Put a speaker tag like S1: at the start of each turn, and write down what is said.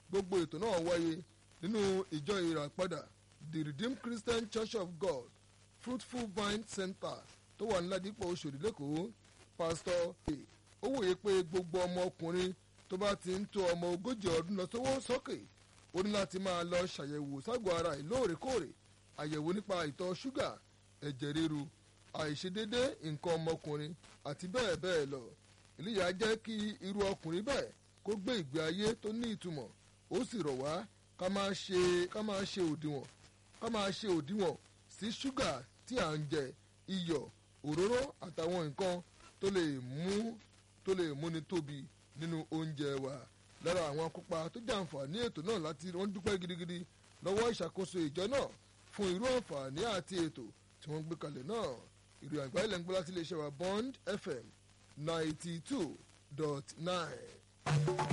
S1: gbogbo ètò náà wáyé nínú ìjọ ìràpadà the redeemed christian church of god fruitful vine center tó wà ní ládìpọ̀ oṣòdì lẹ́kọ̀ọ́ pásítọ̀ ó wòye pé gbogbo ọmọ ọkùnrin tó bá ti ń tó ọmọ ogójì ọdún lọ sówó sókè ó ní láti máa lọ ṣàyẹ̀wò ságọ́ ara ẹ̀ lóòrèkóòrè àyẹ̀wò nípa ìtọ̀ ṣúgà ẹ̀jẹ̀ ríru àìṣedédé nǹkan ọmọkùnrin àti bẹ́ẹ̀ bẹ́ẹ̀ lọ eléyà jẹ́ kí irú ọkùnrin bẹ́ẹ̀ kó gbé ìgbé ayé tó ní ìtumọ̀ ó sì rọ̀ wá ká máa ṣe ká máa ṣe òdiwọ̀n ká máa ṣe òdiwọ̀n sí ṣúgà tí à ń jẹ iyọ̀ òróró àtàwọn nǹkan tó lè mú tó lè múni tóbi nínú oúnjẹ wa lára àwọn akópa tó jàǹfààní ètò náà láti wọ́n dúpẹ́ gidigidi lọ́wọ́ ìṣàkóso ìjọ náà fún irú àǹfààní àti ètò tí wọ́n gbé kalẹ̀ náà ìròyìn àgbáyé lẹ́ńgbọ́n láti iléeṣẹ́ wa bond fm ninety two dot nine.